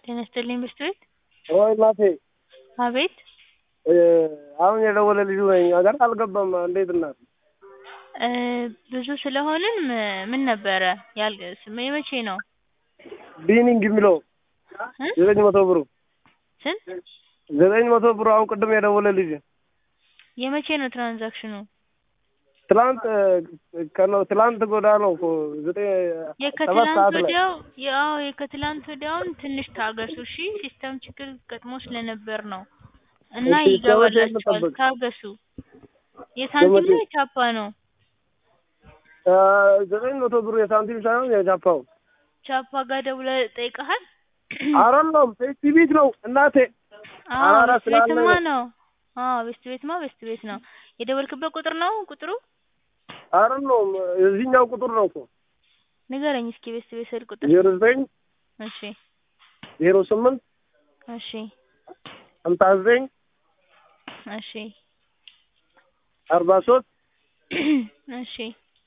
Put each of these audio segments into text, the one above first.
ጤና ይስጥልኝ ብስት ቤት ወይ እናቴ አቤት አሁን የደወለ ልጁ ነኝ ገና አልገባም እንዴት እናት እ ብዙ ስለሆንን ም- ምን ነበረ ያል ስም- የመቼ ነው ቢኒንግ የሚለው እ ዘጠኝ መቶ ብሩ ስንት ዘጠኝ መቶ ብሩ አሁን ቅድም የደወለ ልጅ የመቼ ነው ትራንዛክሽኑ ትላንት ከነው ትላንት ጎዳ ነው እኮ ዘጠኝ ሰባት የከትላንት ሰዓት ላይ ወዲያው ያው የከትላንት ወዲያውን ትንሽ ታገሱ እሺ ሲስተም ችግር ገጥሞ ስለነበር ነው እና እሺ፣ እስከ መቼ ይገባላችኋል እንጠብቅ? ታገሱ የሳንቲም እስከ ነው መቼ? የቻፓ ነው አ፣ ዘጠኝ መቶ ብሩ የሳንቲም ሳይሆን የጃፓው ቻፓ ጋር ደውለህ ጠይቀሃል አይደለም ፔስቲ ቤት ነው እናቴ አዎ አራራ ቤስት ቤትማ ስላለ ነው አዎ ቤስት ቤትማ ቤስት ቤት ነው የደወልክበት ቁጥር ነው ቁጥሩ አይደለም የዚህኛው ቁጥር ነው እኮ ንገረኝ እስኪ ቤስት ቤት ስልክ ቁጥር ዜሮ ዘጠኝ እሺ ዜሮ ስምንት እሺ ሀምሳ ዘጠኝ እሺ አርባ ሶስት እሺ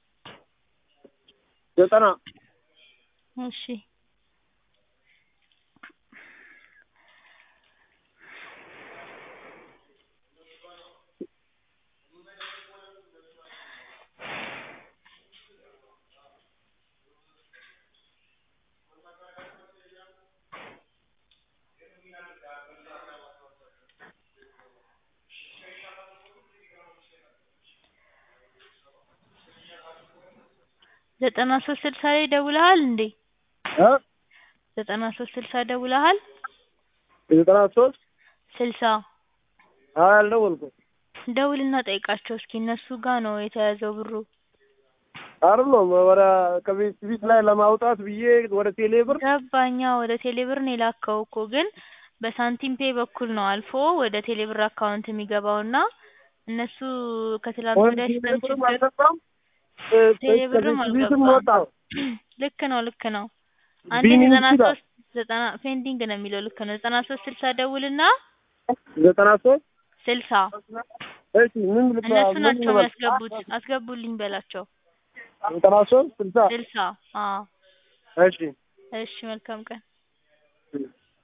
ዘጠና እሺ ዘጠና ሶስት ስልሳ ላይ ደውለሃል እንዴ እ ዘጠና ሶስት ስልሳ ደውለሃል ዘጠና ሶስት ስልሳ አይ አልደወልኩም ደውልና ጠይቃቸው እስኪ እነሱ ጋር ነው የተያዘው ብሩ አይደለም ወደ ከቤት ቤት ላይ ለማውጣት ብዬ ወደ ቴሌ ብር ገባኛ ወደ ቴሌብር ነው የላከው እኮ ግን በሳንቲም ፔ በኩል ነው አልፎ ወደ ቴሌብር አካውንት የሚገባውና እነሱ ከትላንት ወደ ወዲያ ቴሌ ሲስተም ብርም ችግር አልገባም እ፣ ቴሌብርም ከቤት ቤትም አልገባም ወጣ ልክ ነው ልክ ነው አንዴ ቢኒንግ ዘጠና ይላል ሶስት ዘጠና ፔንዲንግ ነው የሚለው ልክ ነው ዘጠና ሶስት ስልሳ ደውልና ዘጠና ሶስት ስልሳ እሺ ምን ልባ እነሱ ምን ናቸው ልበል የሚያስገቡት አስገቡልኝ በላቸው ዘጠና ሶስት ስልሳ ስልሳ አዎ እሺ እሺ መልካም ቀን